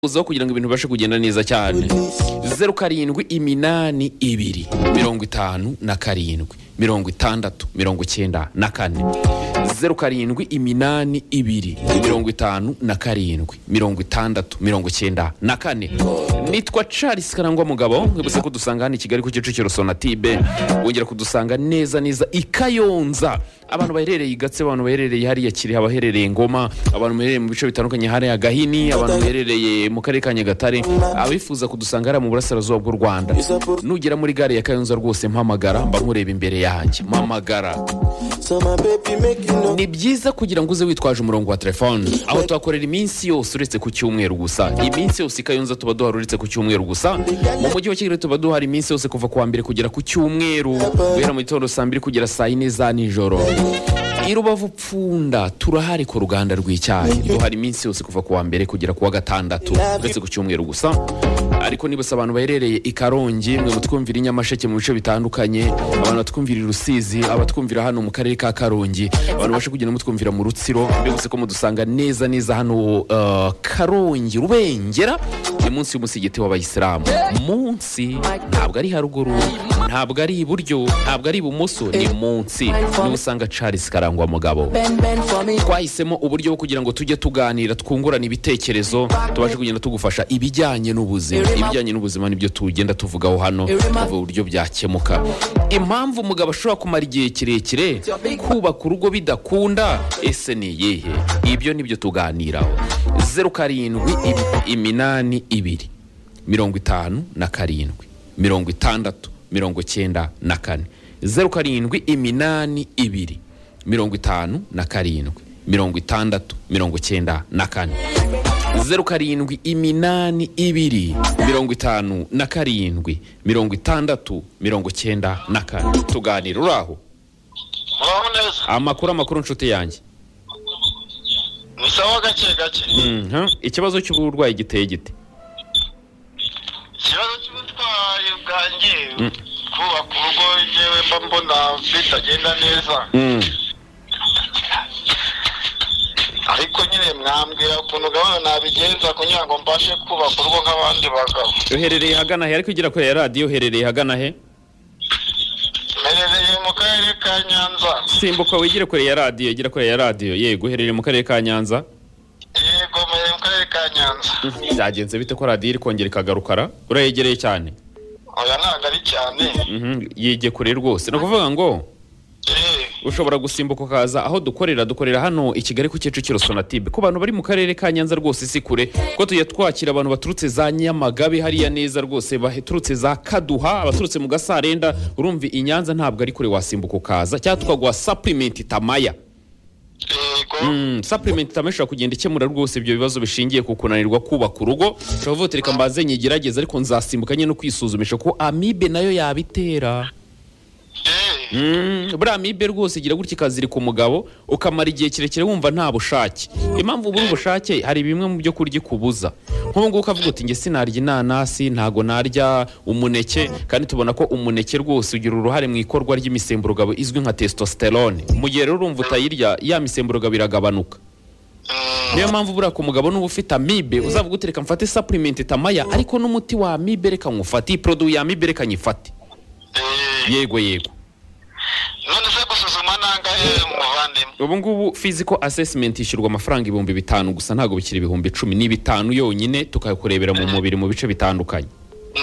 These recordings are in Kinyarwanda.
uzaho kugira ngo ibintu bibashe kugenda neza cyane zeru karindwi iminani ibiri mirongo itanu na karindwi mirongo itandatu mirongo icyenda na kane zeru karindwi iminani ibiri mirongo itanu na karindwi mirongo itandatu mirongo icyenda na kane nitwa charles karangwa mugabo nkwibutse ko dusanga hano i kigali ku kicukiro sonatibe wongera kudusanga neza neza i kayonza abantu baherereye i gatse abantu baherereye hariya kiri abaherereye ngoma abantu baherereye mu bice bitandukanye hariya gahini abantu baherereye mu karere ka nyagatare abifuza kudusanga hariya mu burasirazuba bw'u rwanda nugera muri gare ya kayonza rwose mpamagara mba nkureba imbere yanjye mpamagara ni byiza kugira ngo uze witwaje umurongo wa telefone aho tuhakorera iminsi yose uretse ku cyumweru gusa iminsi yose i kayonza tuba duhari uretse ku cyumweru gusa mu mujyi wa kigali tuba duhari iminsi yose kuva ku wa mbere kugera ku cyumweru guhera mu gitondo saa mbiri kugera saa yine za nijoro i rubavu pfunda turahari ku ruganda rw'icyayi duhari iminsi yose kuva ku wa mbere kugera ku wa gatandatu uretse ku cyumweru gusa ariko nibutse abantu baherereye i karongi mwe mutwumvira i nyamasheke mu bice bitandukanye abantu batwumvira i rusizi abatwumvira hano mu karere ka karongi abantu bashe kugenda mutwumvira mu rutsiro mbibutse ko mudusanga neza neza hano uh, karongi rubengera ni munsi y'umusigiti w'abayisilamu munsi ntabwo ari haruguru ntabwo ari iburyo ntabwo ari ibumoso ni munsi niba usanga charles karangwa mugabo Ben, bend for me. twahisemo uburyo bwo kugira ngo tujye tuganira twungurana ibitekerezo tubashe kugenda tugufasha ibijyanye n'ubuzima ibijyanye n'ubuzima nibyo tugenda tuvugaho hano tuvuga uburyo byakemuka impamvu umugabo ashobora kumara igihe kirekire kubaka urugo bidakunda ese ni iyihe ibyo nibyo tuganiraho zeru karindwi im- iminani ibiri mirongo itanu na karindwi mirongo itandatu mirongo icyenda na kane zeru karindwi iminani ibiri mirongo itanu na karindwi mirongo itandatu mirongo icyenda na kane zeru karindwi iminani ibiri mirongo itanu na karindwi mirongo itandatu mirongo icyenda na kane tuganira uraho muraho neza amakuru amakuru nshuti yanjye ni sawa gake gake Mhm. ikibazo cy'uburwayi giteye gite ikibazo cy'ubutwayi bwanjye kubaka urugo yewe mba mbona bitagenda neza Mm. ariko nyine mwambwira ukuntu gahunda nabigenza kugira ngo mbashe kubaka urugo nk'abandi bagabo uherereye hagana he ariko ugira kure ya radiyo uherereye hagana he mperereye mu karere ka nyanza simbuka wigire kure ya radiyo gira kure ya radiyo yego uherereye mu karere ka nyanza yego mperereye mu karere ka nyanza byagenze bite ko radiyo iri kongera ikagarukara urayegereye cyane oya ntabwo ari cyane Mhm, yegeye kure rwose ni ukuvuga ngo Eh, ushobora gusimbuka ukaza aho dukorera dukorera hano i kigali ku kicukiro sonatibe ku bantu bari mu karere ka nyanza rwose si kure kuko tujya twakira abantu baturutse za nyamagabe hariya neza rwose baturutse za kaduha abaturutse mu gasarenda urumva i nyanza ntabwo ari kure wasimbuka ukaza cyangwa tukaguha sapurimenti tamaya yego Mm, supplement tamwe ishobora kugenda ikemura rwose ibyo bibazo bishingiye ku kunanirwa kubaka urugo ushobora kuvuga uti reka mbanze nyigerageze ariko nzasimbuka nyine no kwisuzumisha ko amibe nayo yabitera Eh, Mm, buriya amibe rwose igira gutya ikazirika umugabo ukamara igihe kirekire wumva nta bushake impamvu ubura ubushake hari bimwe mu byo kurya ikubuza nk'ubu ngubu ukavuga uti nge sinarya inanasi ntago narya umuneke kandi tubona ko umuneke rwose ugira uruhare mu ikorwa ry'imisemburo izwi nka testosterone mu gihe rero urumva utayirya ya misemburo iragabanuka mm, niyo mpamvu buriya ku mugabo n'uba ufite amibe uzavuga uti reka mfate supplement tamaya ariko n'umuti wa amibe reka nywufate iyi produit ya amibe reka nyifate eh, yego yego none se gusuzuma nangahe muvandimwe ubu ngubu physical assessment ishyurwa amafaranga ibihumbi bitanu gusa ntabwo bikiri ibihumbi icumi ni bitanu yonyine tukakurebera mu mubiri mu bice bitandukanye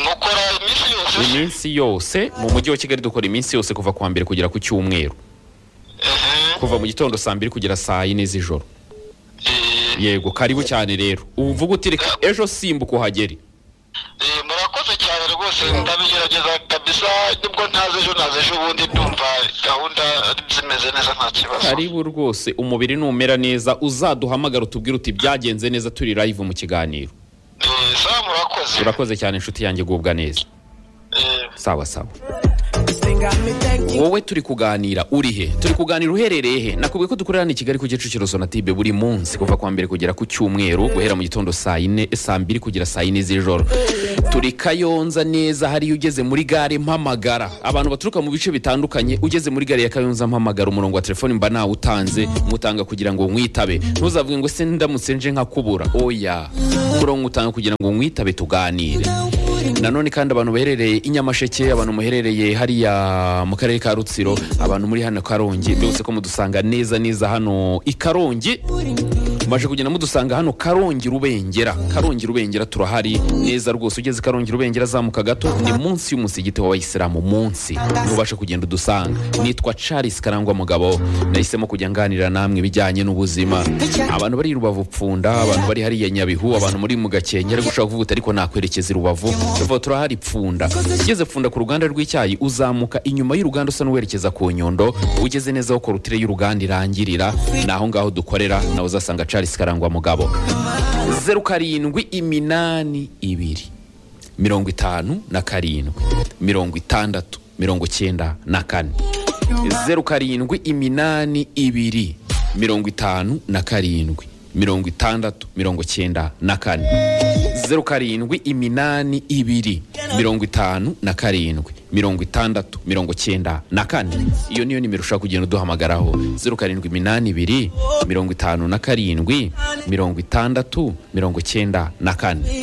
mukora iminsi yose se? iminsi yose mu mujyi wa kigali dukora iminsi yose kuva ku wa mbere kugera ku cyumweru Mhm. kuva mu gitondo saa mbiri kugera saa yine z'ijoro Eh, yego karibu cyane rero uvuga uti reka ejo simbuka uhagere Eh, murakoze cyane rwose ndabigerageza kabisa nubwo ntazi ejo ntazi ejo ubundi ndumva gahunda zimeze neza nta kibazo karibu rwose umubiri numera neza uzaduhamagara utubwire uti byagenze neza turi live mu kiganiro Eh, sawa murakoze urakoze cyane inshuti yanjye gubwa neza Eh, sawa sawa wowe turi kuganira uri he turi kuganira uherereye he nakubwiye ko dukorerana i kigali ku kicukiro sonatube buri munsi kuva kwa mbere kugera ku cyumweru guhera mu gitondo saa yine saa mbiri kugera saa yine z'ijoro turi kayonza neza hariyo ugeze muri gare mpamagara abantu baturuka mu bice bitandukanye ugeze muri gare ya kayonza mpamagara umurongo wa telefoni mba nawutanze mutanga kugira ngo mwitabe ntuzavuge ngo se ndamutse nje nkakubura oya umurongo utanga kugira ngo mwitabe tuganire nanone kandi abantu baherereye i nyamasheke abantu muherereye hariya mu karere ka rutsiro abantu muri hano karongi byose ko mudusanga neza neza hano i karongi mumaze kugenda mudusanga hano karongi rubengera karongi rubengera turahari neza rwose ugeze karongi rubengera azamuka gato ni munsi y'umusigiti w'abayisilamu munsi ntubashe kugenda udusanga nitwa charles karangwa mugabo nahisemo kujya nganira namwe ibijyanye n'ubuzima abantu bari i rubavu pfunda abantu bari hariya nyabihu abantu muri mu gakenke ari gushaka kuvuga uti ariko nakwerekeza i rubavu tuvuga turahari pfunda ugeze pfunda ku ruganda rw'icyayi uzamuka inyuma y'uruganda usa n'uwerekeza ku nyundo ugeze neza aho korutire y'uruganda irangirira ni aho ngaho dukorera nawe uzasanga charles karangwa mugabo zeru karindwi iminani ibiri mirongo itanu na karindwi mirongo itandatu mirongo icyenda na kane zeru karindwi iminani ibiri mirongo itanu na karindwi mirongo itandatu mirongo icyenda na kane zeru karindwi iminani ibiri mirongo itanu na karindwi mirongo itandatu mirongo icyenda na kane iyo niyo nimero ushaka kugenda uduhamagaraho zeru karindwi iminani ibiri mirongo itanu na karindwi mirongo itandatu mirongo icyenda na kane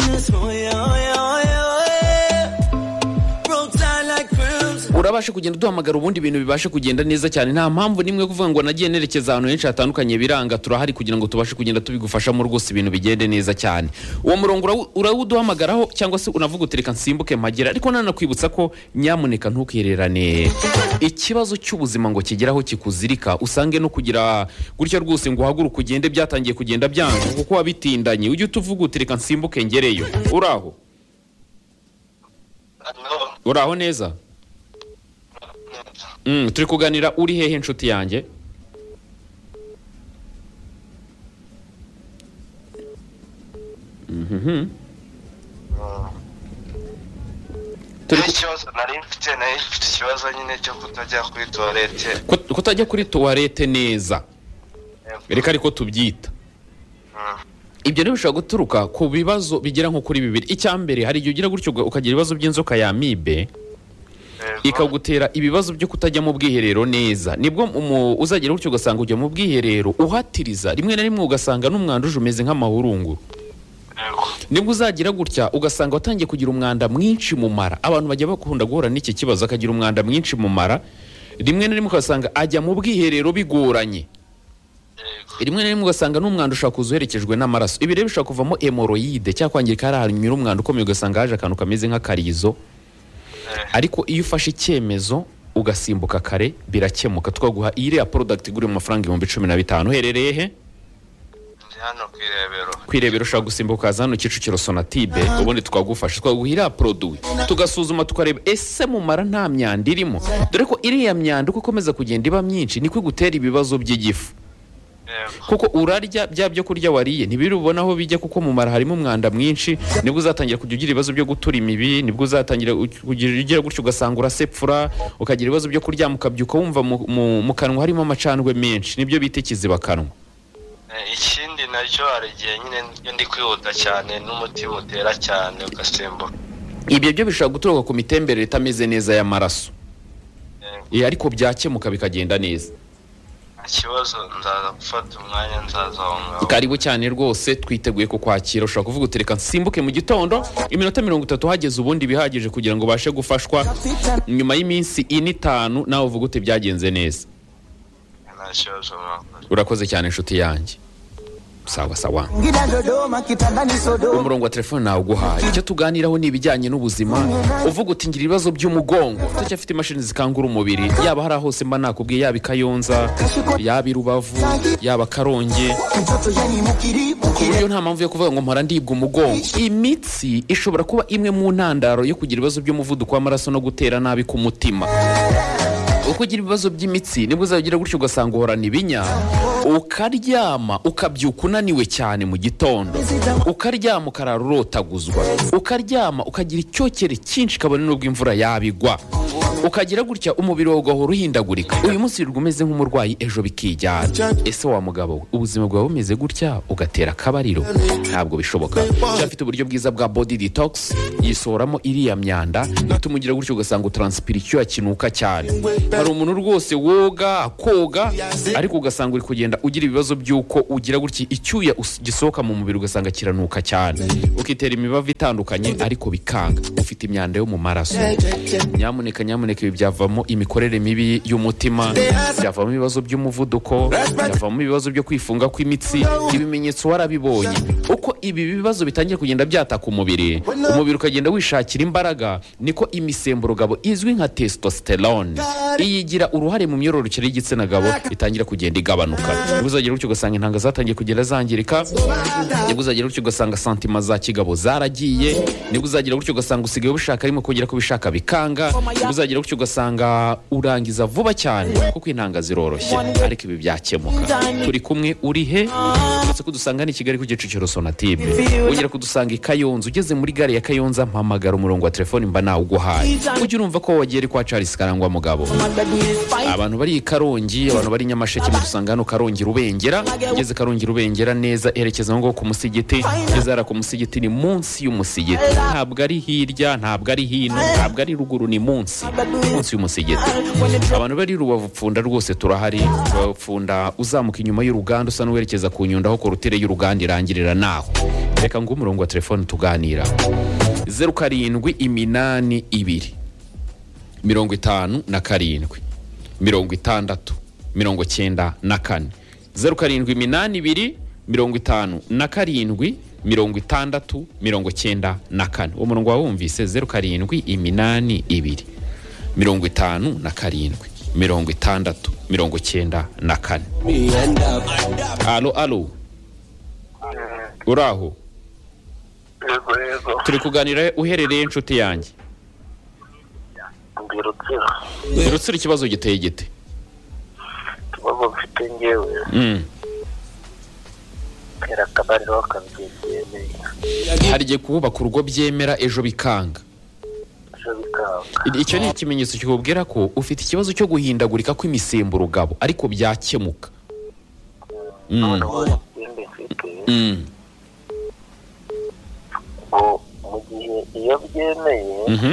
urabasha kugenda uduhamagara ubundi ibintu bibashe kugenda neza cyane nta mpamvu n'imwe yo kuvuga ngo nagiye nerekeza ahantu henshi hatandukanye biranga turahari kugira ngo tubashe kugenda tubigufashamo rwose ibintu bigende neza cyane uwo murongo urawu- urawuduhamagaraho cyangwa se unavuga uti reka nsimbuke mpagera ariko nanakwibutsa ko nyamuneka ntukihererane ikibazo cy'ubuzima ngo kigeraho kikuzirika usange no kugira gutya rwose ngo uhaguruke ugende byatangiye kugenda byanga kuko wabitindanye ujye utuvuga uti reka nsimbuke ngereyo uraho uraho neza Mm, turi kuganira uri hehe inshuti yanjye Mhm. Turi ku- ikibazo nari mfite nari mfite ikibazo nyine cyo kutajya kuri tuwarete Kut- kutajya kuri tuwarete neza reka ariko tubyita ibyo rero bishobora guturuka ku bibazo bigera nko kuri bibiri icya mbere hari igihe ugira gutyo uga- ukagira ibibazo by'inzoka ya mibe ikagutera ibibazo byo kutajya mu bwiherero neza nibwo umu- uzagera gutyo ugasanga ujya mu bwiherero uhatiriza rimwe na rimwe ugasanga n'umwanda uje umeze nk'amahurunguru nibwo uzagira gutya ugasanga watangiye kugira umwanda mwinshi mu mara abantu bajya bakunda guhura n'iki kibazo akagira umwanda mwinshi mu mara rimwe na rimwe ugasanga ajya mu bwiherero bigoranye rimwe na rimwe ugasanga n'umwanda ushobora kuza uherekejwe n'amaraso ibi rero bishobora kuvamo hemoroyide cyangwa kwangirika hari ahantu nyura umwanda ukomeye ugasanga haje akantu kameze nk'akarizo ariko iyo ufashe icyemezo ugasimbuka kare birakemuka twaguha iriya porodagiti igura mu mafaranga ibihumbi cumi na bitanu uherereye he ndi hano ku irebero kwirebera ushobora gusimbuka ukaza hano kicukiro sonatibe ubundi twagufasha twaguha iriya poroduwi tugasuzuma tukareba ese mu mara nta myanda irimo dore ko iriya myanda uko ikomeza kugenda iba myinshi niko igutera ibibazo by'igifu yego kuko urarya bya byo kurya wariye ntibiri ubona aho bijya kuko mu mara harimo umwanda mwinshi nibwo uzatangira kujya ugira ibibazo byo gutura imibi nibwo uzatangira u- kugira ugira gutyo ugasanga urasepfura ukagira ibibazo byo kuryama ukabyuka wumva mu- mu- mu kanwa harimo amacandwe menshi nibyo bita ikizibakanwa Eh, ikindi nacyo hari igihe nyine iyo ndi kwihuta cyane n'umutima utera cyane ugasimbuka ibyo byo bishobora guturuka ku mitemberere itameze neza y'amaraso Yego. Eh, ariko byakemuka bikagenda neza nta kibazo nzaza gufata umwanya nzaza aho ngaho karibu cyane rwose twiteguye kukwakira ushobora kuvuga uti reka nsimbuke mu gitondo iminota mirongo itatu hageze ubundi bihagije kugira ngo ubashe gufashwa nyuma y'iminsi ine itanu nawe uvuga uti byagenze neza nta kibazo mwakoze urakoze cyane inshuti yanjye sawa sawa Ngida Dodoma kitandani Sodoma umurongo wa telefone nawe uguhaye icyo tuganiraho ni ibijyanye n'ubuzima uvuga uti ngira ibibazo by'umugongo turacyafite imashini zikangura umubiri yaba hari aho hose mba nakubwiye yaba i kayonza yaba i rubavu yaba karongi mtoto yani mukiri ku mukiri buryo nta mpamvu yo kuvuga ngo mpora ndibwa umugongo imitsi ishobora kuba imwe mu ntandaro yo kugira ibibazo by'umuvuduko w'amaraso no gutera nabi ku mutima uko ugira ibibazo by'imitsi nibwo uzagira gutyo ugasanga uhorana ibinya ukaryama ukabyuka unaniwe cyane mu gitondo ukaryama ukarara urotaguzwa ukaryama ukagira icyokere cyinshi kabone n'ubwo imvura yabigwa ukagira gutya umubiri wawe ugahora uhindagurika uyu munsi wirirwa umeze nk'umurwayi ejo bikijyana ese wa mugabo we, ubuzima bwawe bumeze gutya ugatera akabariro ntabwo bishoboka afite uburyo bwiza bwa body detox yisohoramo iriya myanda ituma ugira gutya ugasanga utaransipira icyuya kinuka cyane hari umuntu rwose woga koga ariko ugasanga uri kugenda ugira ibibazo by'uko ugira gutya icyuya us- gisohoka mu mubiri ugasanga kiranuka cyane ukitera imibavu itandukanye ariko bikanga ufite imyanda yo mu maraso nyamuneka nyamuneka ibi byavamo imikorere mibi y'umutima byavamo ibibazo by'umuvuduko byavamo ibibazo byo kwifunga kw'imitsi ibimenyetso warabibonye uko ibi bibazo bitangiye kugenda byataka umubiri umubiri ukagenda wishakira imbaraga niko imisemburo gabo izwi nka testosterone iyigira uruhare mu myororokere y'igitsina gabo itangira kugenda igabanuka nibwo uzagira gutyo ugasanga intanga zatangiye kugenda zangirika nibwo uzagira gutyo ugasanga santima za kigabo zaragiye nibwo uzagira gutyo ugasanga usigaye ubushaka arimo kugera ku bishaka bikanga nibwo uzagira gutyo ugasanga urangiza vuba cyane kuko intanga ziroroshye ariko ibi byakemuka turi kumwe uri he uretse kudusanga ni i kigali ku kicukiro sonatime wongera kudusanga i kayonza ugeze muri gare ya kayonza mpamagara umurongo wa telefoni mba nawuguhaye ujye urumva ko wagiye ari kwa charles karangwa mugabo abantu bari i karongi abantu bari i nyamasheke mudusanga hano karongi rubengera ugeze karongi rubengera neza erekeza ngo ku musigiti ugeze hariya ku musigiti ni munsi y'umusigiti ntabwo ari hirya ntabwo ari hino ntabwo ari ruguru ni munsi munsi y'umusigiti abantu bari i rubavu pfunda rwose turahari rubavu pfunda uzamuka inyuma y'uruganda usa n'uwerekeza ku nyundo aho korutire y'uruganda irangirira naho reka ngo umurongo wa telefone tuganira zeru karindwi iminani ibiri mirongo itanu na karindwi mirongo itandatu mirongo cyenda na kane zeru karindwi iminani ibiri mirongo itanu na karindwi mirongo itandatu mirongo cyenda na kane uwo murongo wawumvise zeru karindwi iminani ibiri mirongo itanu na karindwi mirongo itandatu mirongo cyenda na kane alo alo uraho yego yego turi kuganira uherereye inshuti yanjye ndi rutsiro rutsira ikibazo giteye gite ikibazo mfite ngewe Mm. tera akabariro akabyemeye hari igihe kubaka urugo byemera ejo bikanga ejo bikanga icyo ni ikimenyetso kikubwira ko ufite ikibazo cyo guhindagurika kw'imisemburo gabo ariko byakemuka Mm. noneho ikindi mfite Mm. ngo mu gihe iyo byemeye Mhm.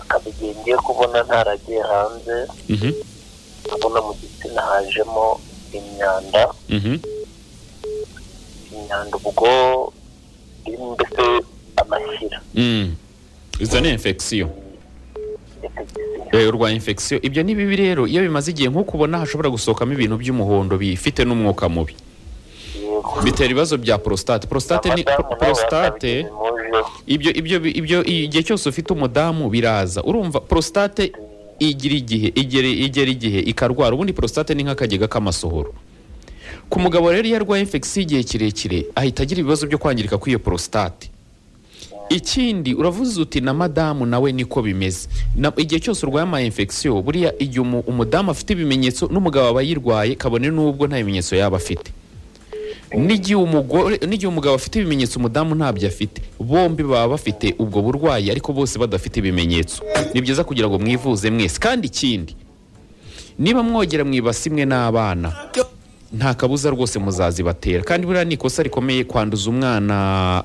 akabigiye ngiye kubona ntaragiye hanze Mhm. ndabona mu gitsina hajemo imyanda Mhm. imyanda ubwo irimo mbese amashyira Mm. izo ni infection Eh, urwaye infection ibyo ni bibi rero iyo bimaze igihe nk'uko ubona hashobora gusohokamo ibintu by'umuhondo bifite n'umwuka mubi yego bitera ibibazo bya prostate prostate ni Abadamu nabo prostate bakabigira impuzu. ibyo ibyo ibyo igihe cyose ufite umudamu biraza urumva prostate igira igihe igera igera igihe ikarwara ubundi prostate ni nk'akagega k'amasohoro ku mugabo rero iyo arwaye infection igihe kirekire ahita agira ibibazo byo kwangirika kw'iyo prostate ikindi uravuze uti na madamu nawe niko bimeze Na- igihe cyose urwaye ama infection buriya igihe umu- umudamu afite ibimenyetso n'umugabo aba yirwaye kabone n'ubwo nta bimenyetso yaba afite n'igihe umugore n'igihe umugabo afite ibimenyetso umudamu ntabyo afite bombi baba bafite ubwo burwayi ariko bose badafite ibimenyetso ni byiza kugira ngo mwivuze mwese kandi ikindi niba mwogera mu ibasi imwe n'abana nta kabuza rwose muzazibatera kandi buriya ni ikosa rikomeye kwanduza umwana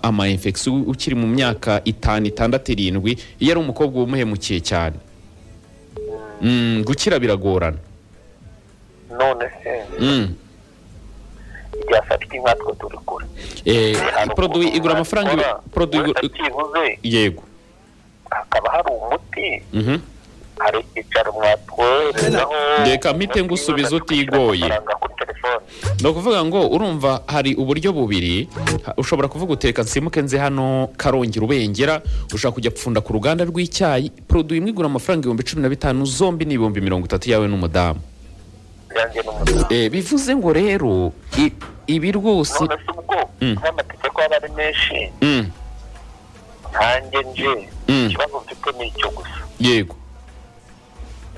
ama infection ukiri mu myaka itanu itandatu irindwi iyo ari umukobwa wumuhemukiye cyane Mm, gukira biragorana none se Mm. ryafatwa nkatwe turi kure Eh, Hari produit ukuntu igura amafaranga ibi- wakora, produit igura- wenda byibuze yego hakaba hari umuti Mhm. hari icyicaro mwatwoherezaho Reka mpite ngusubize utigoye. amafaranga kuri telefone ni ukuvuga ngo urumva hari uburyo bubiri ha- ushobora kuvuga uteka nsimuke nze hano karongera ubengera ushobora kujya gupfunda ku ruganda rw'icyayi produit imwe igura amafaranga ibihumbi cumi na bitanu zombi ni ibihumbi mirongo itatu yawe n'umudamu byanjye n'umudamu Eh, bivuze ngo rero i- ibi rwose none se ubwo Mm. nk'amategeko aba ari menshi Mm, nkanjye nje Mm. ikibazo mfite ni icyo gusa yego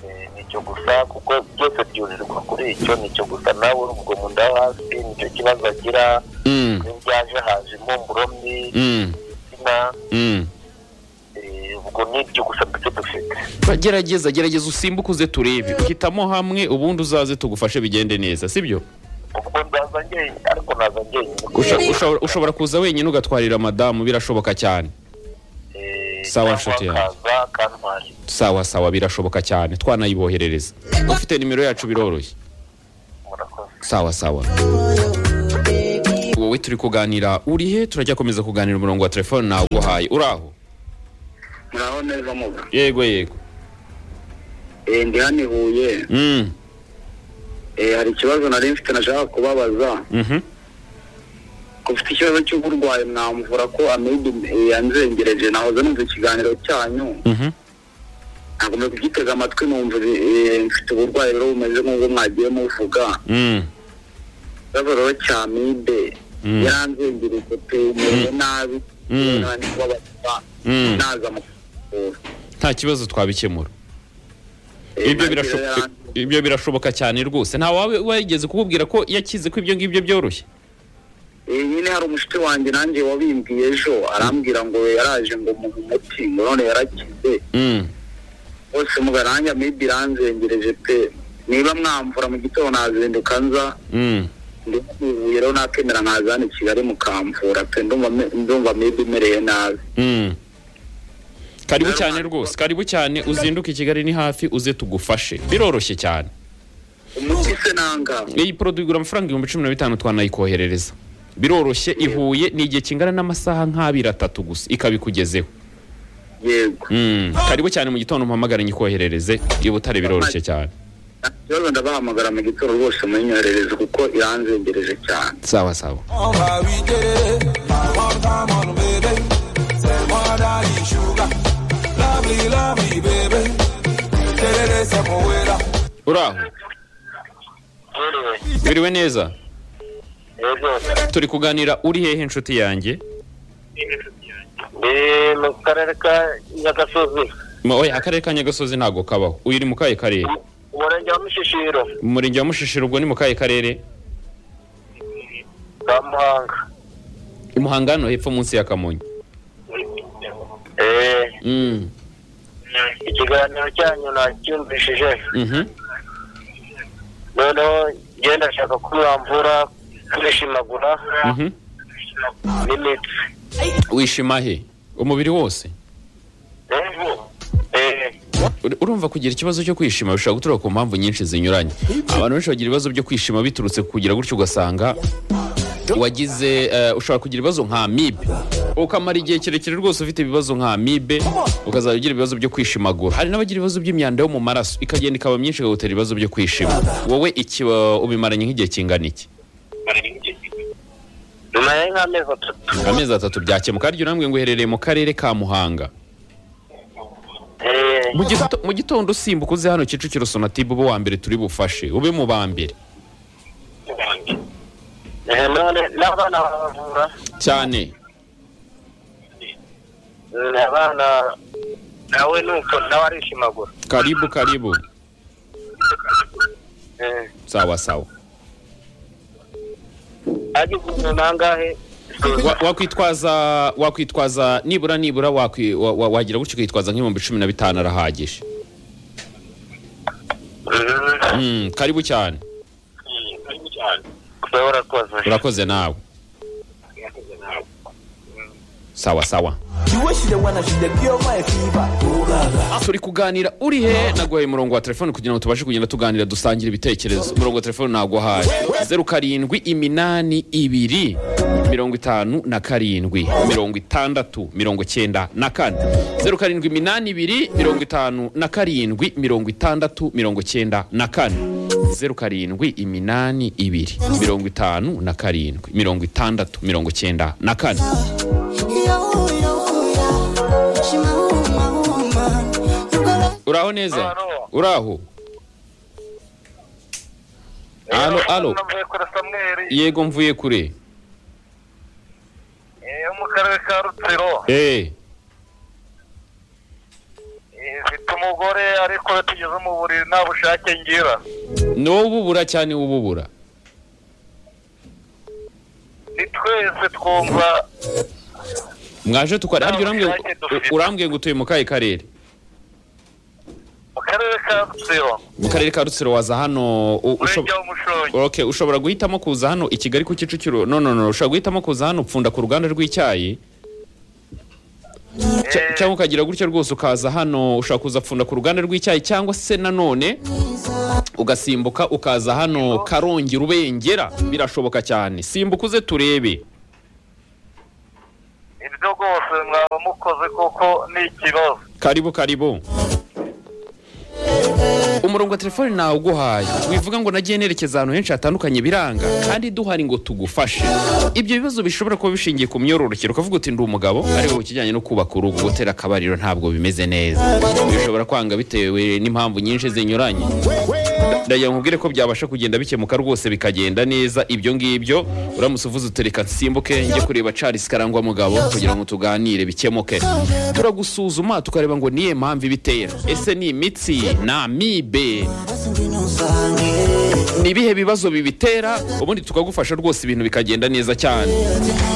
Eh, ni icyo gusa kuko byose byurirwa kuri icyo ni icyo gusa nawe urubwo mu nda yo hasi nicyo kibazo agira Mm, n'ibyaje haje impumuro mbi mm, umutima mm. eh, ubwo ni ibyo gusa mfite dufite gerageza gerageza usimbuke uze turebe hitamo hamwe ubundi uzaze tugufashe bigende neza sibyo ubwo ndaza njyenyine ariko naza njyenyine Usha- ushobora- ushobora kuza wenyine ugatwarira madamu birashoboka cyane Eh, Sawa, cyangwa nshuti yanjye. akaza akantwara sawa sawa birashoboka cyane twanayiboherereza ufite nimero yacu biroroshye murakoze sawa sawa wowe turi kuganira urihe turajya komeza kuganira umurongo wa telefone naguhaye uri aho naho neza muga yego yego Eh, ndi hano i huye Mm, Eh, hari ikibazo nari mfite nashaka kubabaza mhm. ko ufite ikibazo cy'uburwayi mwamuvura ko amibe eh, yanzengereje nahoze numva ikiganiro cyanyu Mhm. nagomba kugitega amatwi numva eh, mfite uburwayi rero bumeze nk'ubwo mwagiye muvuga Mm, ikibazo rero cya amibe Mm. yaranzengereje pe merewe nabi Mm. nani kubabaza Mm. naza mu kuvura nta kibazo twabikemura Eh, ibyo nanjye birasho- rero yaranze- ibyo birashoboka cyane rwose nta wawe wigeze kukubwira ko yakize ko ibyo ngibyo byoroshye Eh, nyine hari umushuti wanjye nanjye wabimbwiye ejo arambwira ngo yaraje ngo muhe umuti ngo none yarakize Mm, bose mugaranja maybe iranzengereje pe niba mwamvura mu gitondo nazinduka nza mm. ndi ibuye rero nakemera nkaza hano i kigali mukamvura pe ndumva me- ndumva maybe imereye nabi Mm. karibu cyane rwose karibu cyane uzinduke i kigali ni hafi uze tugufashe biroroshye cyane umuti se nanga iyi poroduwi igura amafaranga ibihumbi cumi na bitanu twanayikoherereza biroroshye ihuye ni igihe kingana n'amasaha nk'abiri atatu gusa ikabikugezeho yego Mm, karibu cyane mu gitondo mpamagare nyikoherereze i butare biroroshye cyane Nta kibazo ndabahamagara mu gitondo rwose munyoherereze kuko iranzengereje cyane sawa sawa On va we get it. My one time on baby. Say more than the sugar. Lovely, lovely baby. Get it, it's a poeta. uri aho yewe biriwe neza yego turi kuganira uri hehe inshuti yanjye ni mu karere ka nyagasozi Ma- oya akarere ka nyagasozi ntabwo kabaho uyu ni mu kahe karere umurenge wa mushishiro mu murenge wa mushishiro ubwo ni mu kahe karere ka muhanga umuhanga hano hepfo munsi ya kamonyi Eh, Mm, ikiganiro cyanyu nacyumvishije mhm. noneho ngenda ndashaka ko mwamvura kwishimagura Mhm. n'imitsi wishima he umubiri wose Eh, Ur- urumva kugira ikibazo cyo kwishima bishobora guturuka ku mpamvu nyinshi zinyuranye abantu benshi bagira ibibazo byo kwishima biturutse ku kugira gutyo ugasanga wagize eh, ushobora kugira ibibazo nka amibe ukamara igihe kirekire rwose ufite ibibazo nka amibe ukazajya ugira ibibazo byo kwishimagura hari n'abagira ibibazo by'imyanda yo mu maraso ikagenda ikaba myinshi ikagutera ibibazo byo kwishima wowe iki wa- ubimaranye nk'igihe kingana iki nyuma ya nk'amezi atatu amezi atatu byakemuka harya urambwira ngo uherereye mu karere ka muhanga Eh, Mu gito- mu gitondo usimbuka uze hano kicukiro sonatibe ube uwa mbere turi bufashe ube mu ba mbere eh, none n'abana baravura cyane Mm, abana nawe nuko nawe arishimagura karibu karibu Eh, sawa sawa agize umuntu nangahe Wa- wakwitwaza wakwitwaza nibura nibura wakwi- wa- wa- wagira gutyo ukitwaza nk'ibihumbi cumi na bitanu arahagije Mm. Mm, karibu cyane Uba warakoze urakoze nawe sawa sawa You wish you the one that should have cured my fever. turi kuganira uri he naguhaye umurongo wa telefone kugira ngo tubashe kugenda tuganira dusangira ibitekerezo umurongo wa telefone naguhaye zeru karindwi iminani ibiri mirongo itanu na karindwi mirongo itandatu mirongo icyenda na kane zeru karindwi iminani ibiri mirongo itanu na karindwi mirongo itandatu mirongo icyenda na kane zeru karindwi iminani ibiri mirongo itanu na karindwi mirongo itandatu mirongo icyenda na kane uraho neza Alo. uraho alo alo navuye kuri samweri yego mvuye kure eh, yo mu karere ka rutsiro eh Eh, mfite umugore ariko iyo tugeze mu buriri nta bushake ngira ni wowe ububura cyane ububura ni twese twumva mwaje tukora harya urambwiye ubushake dufite. urambwiye ngo utuye mu kahe karere karere ka rutsiro mu karere ka rutsiro waza hano u- usho- umurenge w'umushongi Okay, ushobora guhitamo kuza hano i kigali ku kicukiro no no no ushobora guhitamo kuza hano upfunda ku ruganda rw'icyayi Cya- Eh. cyangwa ukagira gutyo rwose ukaza hano ushobora kuza pfunda ku ruganda rw'icyayi cyangwa se nanone ugasimbuka ukaza hano karongi rubengera birashoboka cyane simbuka uze turebe ibyo rwose mwaba mukoze kuko ni ikibazo karibu karibu umurongo wa telefoni nawuguhaye wivuga ngo nagiye nerekeza ahantu henshi hatandukanye biranga kandi duhari ngo tugufashe ibyo bibazo bishobora kuba bishingiye ku myororokere ukavuga uti ndi umugabo ari wowe ikijyanye no kubaka urugo gutera akabariro ntabwo bimeze neza bishobora kwanga bitewe n'impamvu nyinshi zinyuranye ndagira nkubwire ko byabasha kugenda bikemuka rwose bikagenda neza ibyo ngibyo uramutse uvuze utereka nsimbuke njye kureba Charles Karangwa mugabo kugira ngo tuganire bikemuke turagusuzuma tukareba ngo niye mpamvu ibitera ese ni imitsi ni amibe ni ibihe bibazo bibitera ubundi tukagufasha rwose ibintu bikagenda neza cyane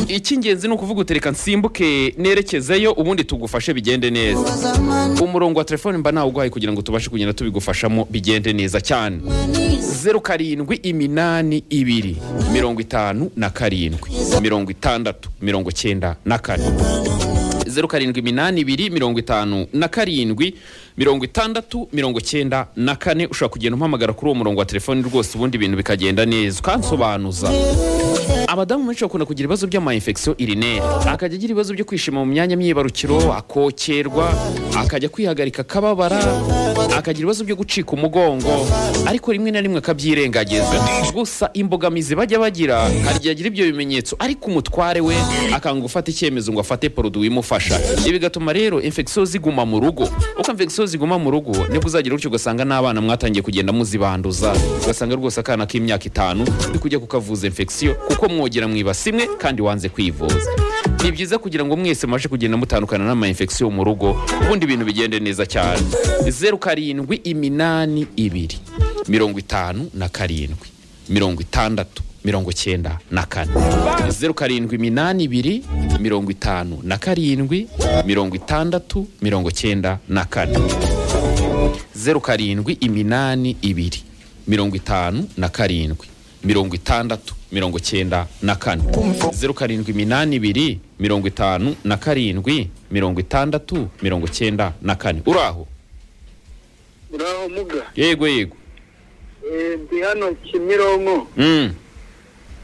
icy'ingenzi ni ukuvuga utereka nsimbuke nerekezeyo ubundi tugufashe bigende neza umurongo wa telefone mba nawuguhaye kugira ngo tubashe kugenda tubigufashamo bigende neza cyane zeru karindwi iminani ibiri mirongo itanu na karindwi mirongo itandatu mirongo cyenda na kane zeru karindwi iminani ibiri mirongo itanu na karindwi mirongo itandatu mirongo cyenda na kane ushobora kugenda umpamagara kuri uwo murongo wa telefoni rwose ubundi ibintu bikagenda neza ukansobanuza abadamu benshi bakunda kugira ibibazo by'amayinfekisiyo irineri akajya agira ibibazo byo kwishima mu myanya myibarukiro akokerwa akajya kwihagarika akababara akagira ibibazo byo gucika umugongo ariko rimwe na rimwe akabyirengagiza gusa imbogamizi bajya bagira hari igihe agira ibyo bimenyetso ariko umutware we akanga gufata icyemezo ngo afate poroduwi imufasha ibi bigatuma rero infection ziguma mu rugo uko infection ziguma mu rugo nibwo uzagira gutyo ugasanga n'abana mwatangiye kugenda muzibanduza ugasanga rwose akana k'imyaka itanu uri kujya kukavuza infection kuko mwogera mwibasi imwe kandi wanze kwivuza ni byiza kugira ngo mwese mubashe kugenda mutandukana n'ama infection mu rugo ubundi ibintu bigende neza cyane zeru karindwi iminani ibiri mirongo itanu na karindwi mirongo itandatu mirongo cyenda na kane zeru karindwi iminani ibiri mirongo itanu na karindwi mirongo itandatu mirongo cyenda na kane zeru karindwi iminani ibiri mirongo itanu na karindwi mirongo itandatu mirongo cyenda na kane zeru karindwi iminani ibiri mirongo itanu na karindwi mirongo itandatu mirongo cyenda na kane uraho uraho muga yego yego Eh, ndi hano kimironko mm.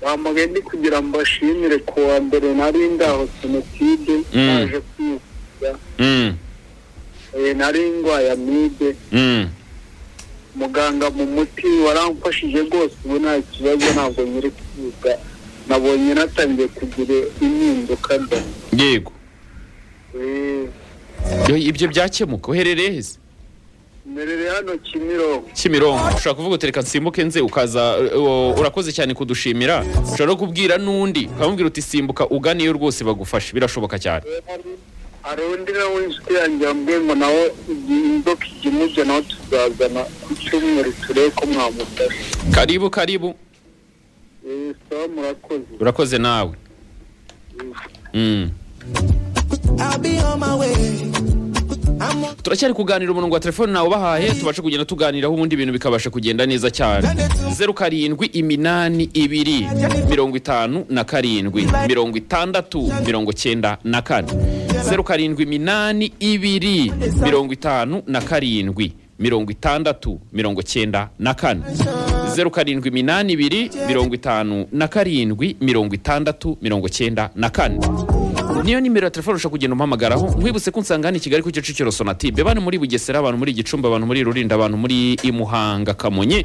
bamugaye ndi kugira ngo bashimire ku wa mbere nari ndaho jenoside Mm. naje kwivuza Mm. Eh, nari ndwaye amibe Mm. muganga mu muti waramfashije rwose ubu nta kibazo ntabwo nyiri kwiga nabonye natangiye kugira impinduka mba yego Eh, Yo, ibyo byakemuka uherereye heza mberere hano kimironko kimironko ushobora kuvuga utereka nsimbuke nze ukaza uh, uh, urakoze cyane kudushimira ushobora no kubwira n'undi ukamubwira uti simbuka uganiyo rwose bagufashe birashoboka cyane hari undi nawe inshuti yanjye yambwiye ngo nawe igihe inzoka ikimujya nawe tuzazana ku cyumweru turebe ko mwamufasha karibu karibu Eh, sawa murakoze urakoze nawe Mm. I'll be on my way. I'm on turacyari kuganira umurongo wa telefone nawe ubahaye tubashe kugenda tuganiraho ubundi ibintu bikabasha kugenda neza cyane zeru karindwi iminani ibiri mirongo itanu na karindwi mirongo itandatu mirongo cyenda na kane zeru karindwi iminani ibiri mirongo itanu na karindwi mirongo itandatu mirongo cyenda na kane zeru karindwi iminani ibiri mirongo itanu na karindwi mirongo itandatu mirongo cyenda na kane niyo nimero ya telefone ushobora kugenda umpamagaraho nkwibutse ko nsanga hano i kigali ku kicukiro sonatibe bane muri bugesera abantu muri gicumbi abantu muri rulindo abantu muri imuhanga kamonyi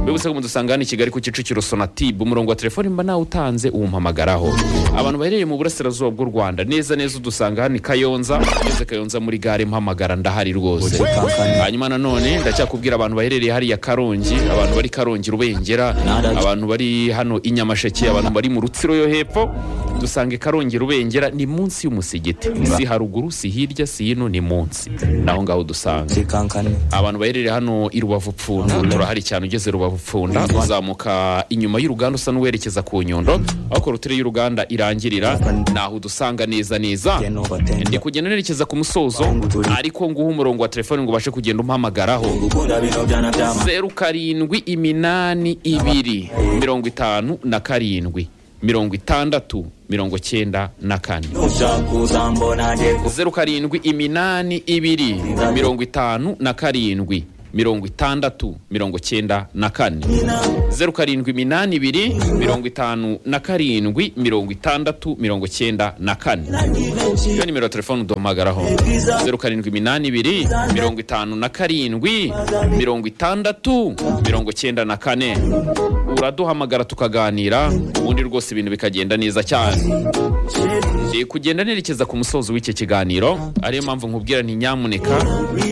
mbibutse ko mudusanga hano i kigali ku kicukiro sonatibe umurongo wa telefone mba nawe utanze uwumpamagaraho abantu baherereye mu burasirazuba bw'u rwanda neza neza udusanga hano i kayonza ngeze kayonza muri gare mpamagara ndahari rwose hanyuma nanone ndacyakubwira abantu baherereye hariya karongi abantu bari karongi rubengera abantu bari hano i nyamasheke abantu bari mu rutsiro yo hepfo dusange karongera ubengera ni munsi y'umusigiti si haruguru si hirya si hino ni munsi naho ngaho dusanga zikankane abantu baherereye hano i rubavu pfunda turahari cyane ugeze rubavu pfunda uzamuka inyuma y'uruganda usa n'uwerekeza ku nyundo aho korotire y'uruganda irangirira naho udusanga neza neza geno batemba ndi kugenda nerekeza ku musozo ariko nguha umurongo wa telefone ngo ubashe kugenda umpamagararaho gukunda bino byana byama zeru karindwi iminani ibiri mirongo itanu na karindwi mirongo itandatu mirongo cyenda na kane ushaka uzambona nje ku zeru karindwi iminani ibiri mirongo itanu na karindwi mirongo itandatu mirongo cyenda na kane zeru karindwi iminani ibiri mirongo itanu na karindwi mirongo itandatu mirongo cyenda na kane iyo nimero ya telefone uduhamagaraho zeru karindwi iminani ibiri mirongo itanu na karindwi mirongo itandatu mirongo cyenda na kane uraduhamagara tukaganira ubundi rwose ibintu bikagenda neza cyane Eh, kugenda nerekeza ku musozo w'iki kiganiro ariyo mpamvu nkubwira nti nyamuneka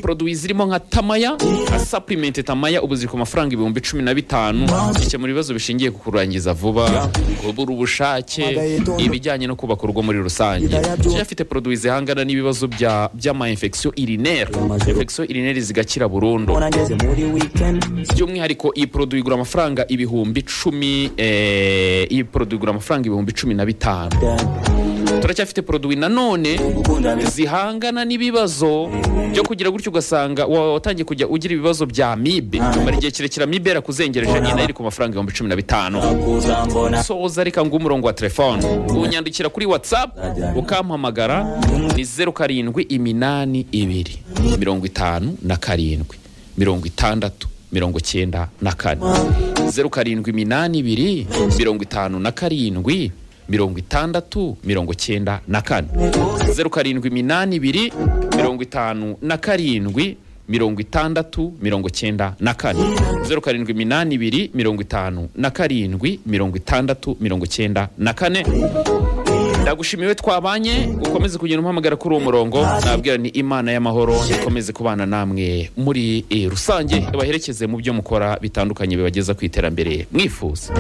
poroduwi zirimo nka tamaya nka sapurimenti tamaya ubu ziri ku mafaranga ibihumbi cumi na bitanu gikemura ibibazo bishingiye ku kurangiza vuba kubura ubushake ibijyanye no kubaka urugo muri rusange Jay afite poroduwi zihangana n'ibibazo bya- by'ama infection urinaire infection urinaire zigakira burundu mbona ngeze muri weekend by'umwihariko iyi poroduwi igura amafaranga ibihumbi cumi eh, iyi poroduwi igura amafaranga ibihumbi cumi na bitanu turacyafite poroduwi nanone gukunda bino zihangana n'ibibazo byo kugira gutyo ugasanga wa- watangiye kujya ugira ibibazo bya mibe mara igihe kirekire mibe yarakuzengereje nyina iri ku mafaranga ibihumbi cumi na bitanu kuzambona soza reka nguhe umurongo wa telefone unyandikira kuri whatsapp ukampamagara ni zeru karindwi iminani ibiri mirongo itanu na karindwi mirongo itandatu mirongo cyenda na kane zeru karindwi iminani ibiri mirongo itanu na karindwi mirongo itandatu mirongo cyenda na kane zeru karindwi iminani ibiri mirongo itanu na karindwi mirongo itandatu mirongo cyenda na kane zeru karindwi iminani ibiri mirongo itanu na karindwi mirongo itandatu mirongo cyenda na kane ndagushimiwe twabanye ukomeze kugenda umpamagara kuri uwo murongo nabwira ni imana y'amahoro ikomeze kubana namwe muri eh, rusange ibaherekeze mu byo mukora bitandukanye bibageza ku iterambere mwifuza